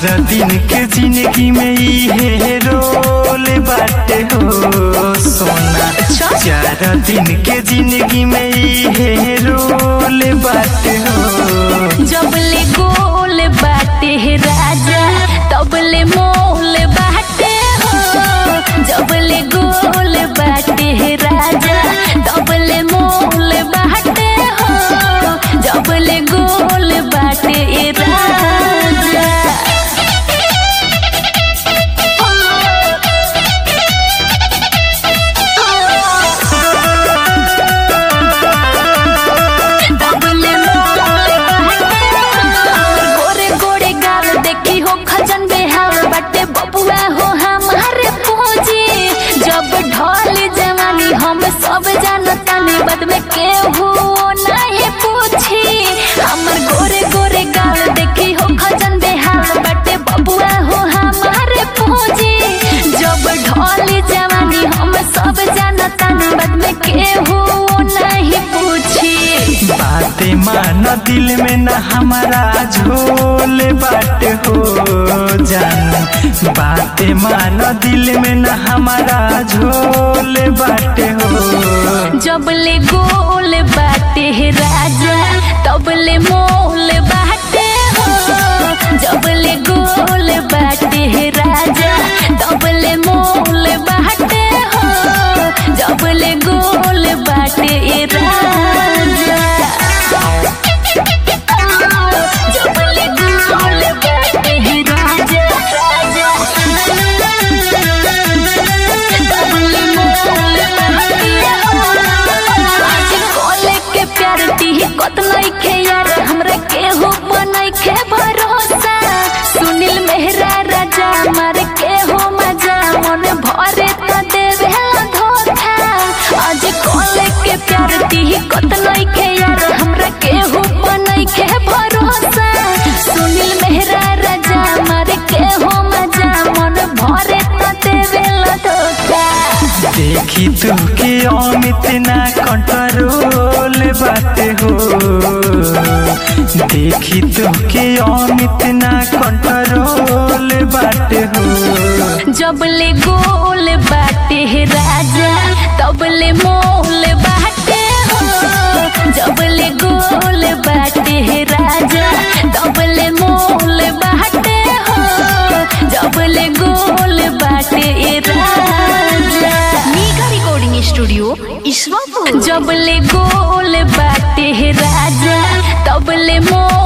चार दिन के जिंदगी में इहे रोल बाटे हो सोना चार दिन के जिंदगी में इहे रोल बाटे हो जबले गोल बाटे हे राजा तबले मोल बाटे हो जबले गोल बाटे हे राजा तबले मोल बाटे हो जबले गोल बाटे ए राजा तबले मोल बाटे हो। गोरे गोरे गाल देखी हो खजन बेहाल बटे बबुआ हो हमारे पूजी जब ढोल जवानी हम सब जानतानी बद में केहू नहीं पूछी हमर गोरे गोरे गाल देखी हो खजन बेहाल बटे बबुआ हो हमारे पूजी जब ढोल जवानी हम सब जानतानी बद में केहू नहीं पूछी बाते मान दिल में न हमारा झोल बाटे हो जान बाते मान दिल में न हमारा झोल बाटे हो जबले गोल बाटे हे राजा तबले मोल बाटे हो जबले गोल बाटे हे राजा तबले मोल बाटे हो जबले गोल बाटे ए राजा जबले गोल बाटे हे राजा तबले मोल बाटे आज कोले के प्यार दी कत नइखे यार हमरा केहू बनइखे भरोसा सुनील मेहरा राजा मार केहू मजा मन भरे त देवे धोखा आज कोले के प्यार दी कत नइखे यार हमरा केहू बनइखे भरोसा सुनील मेहरा राजा मार केहू मजा मन भरे त देवे धोखा देखी तू के अमित ना कंट्रोल बाटे हो देखी तू के अमित ना कंट्रोल बाटे हो जबले गोल बाटे हे राजा तबले मोल बाटे हो जबले गोल बाटे हे राजा तबले मोल बाटे हो जबले गोल बाटे ए राजा मेगा रिकॉर्डिंग स्टूडियो ईश्वरपुर जबले गोल बाटे हे राजा तबले मोल